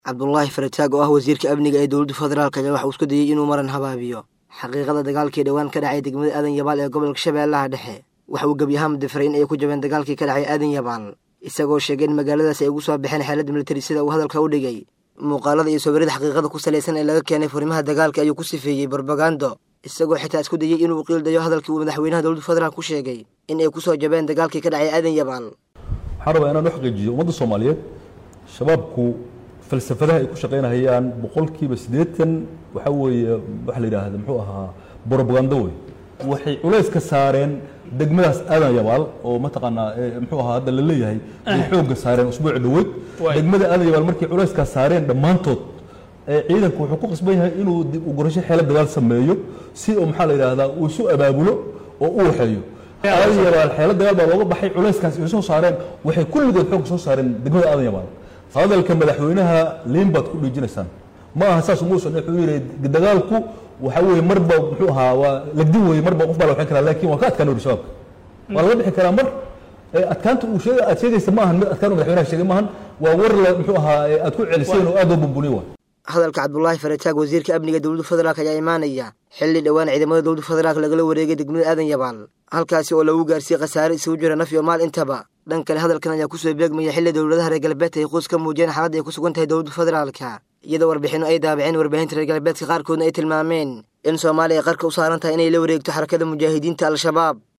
cabdulaahi farataag oo ah wasiirka amniga ee dowladda federaalk ayaa waxa uu isku dayey inuu maran habaabiyo xaqiiqada dagaalkii dhowaan ka dhacay degmada aadan yabaal ee gobolka shabeellaha dhexe waxa uu gebi ahaan difaray in ay ku jabeen dagaalkii ka dhacay aadan yabaal isagoo sheegay in magaaladaasi ay ugu soo baxeen xeeladda militari sida uu hadalka u dhigay muuqaalada iyo sawirada xaqiiqada ku salaysan ee laga keenay furimaha dagaalka ayuu ku sifeeyey barbagando isagoo xitaa isku dayey inuu qiildayo hadalkii uu madaxweynaha dowladda federaalk ku sheegay in ay ku soo jabeen dagaalkii ka dhacay aadan yabaal waxaan rabaa inaan u xaqiijiyo ummadda soomaaliyeed shabaabku falsafadaha ay ku shaqaynahayaan boqolkiiba siddeetan waxaa weeye waxa la yidhaahda muxuu ahaa brobagando wey waxay culays ka saareen degmadaas aadan yabaal oo mataqaanaa muxuu ahaa hadda la leeyahay ay xoogga saareen usbuuci dhoweyd degmada aadan yabaal markay culayskaas saareen dhammaantood ciidanku wuxuu ku qasban yahay inuu dib u gurasho xeelad dagaal sameeyo si oo maxaa la yidhaahdaa uu isu abaabulo oo u waxeeyo aadan yabaal xeelad dagaal baa looga baxay culayskaas ay soo saareen waxay kulligood xoogga soo saareen degmada aadan yabaal hadalka madaxweynaha liin baad ku dhiijinaysaan ma aha saas umuusan wuxuu yidhi dagaalku waxa weeye marba muxuu ahaa waa lagdin weeye marba qof baa la waxin karaa laakiin waa ka adkaan uri shabaabka waa laga bixi karaa mar adkaanta uu sheega aad sheegaysa ma ahan mid adkaan madaxweynaha sheegay maahan waa war la muxuu ahaa aad ku celiseen oo aad loo bumbuniyo waa hadalka cabdulaahi farataag wasiirka amniga dowladda federaalk ayaa imaanaya xilli dhowaan ciidamada dowladda federaalk lagala wareegay degmada aadan yabaal halkaasi oo lagu gaarsiiyey khasaare isugu jira naf iyo maal intaba dhan kale hadalkan ayaa kusoo beegmaya xilli dowladaha reer galbeedka ay quus ka muujiyeen xaaladda ay ku sugan tahay dowladda federaalka iyadoo warbixinno ay daabaceen warbaahinta reer galbeedka qaarkoodna ay tilmaameen in soomaaliya ay qarka u saaran tahay inay la wareegto xarakada mujaahidiinta al-shabaab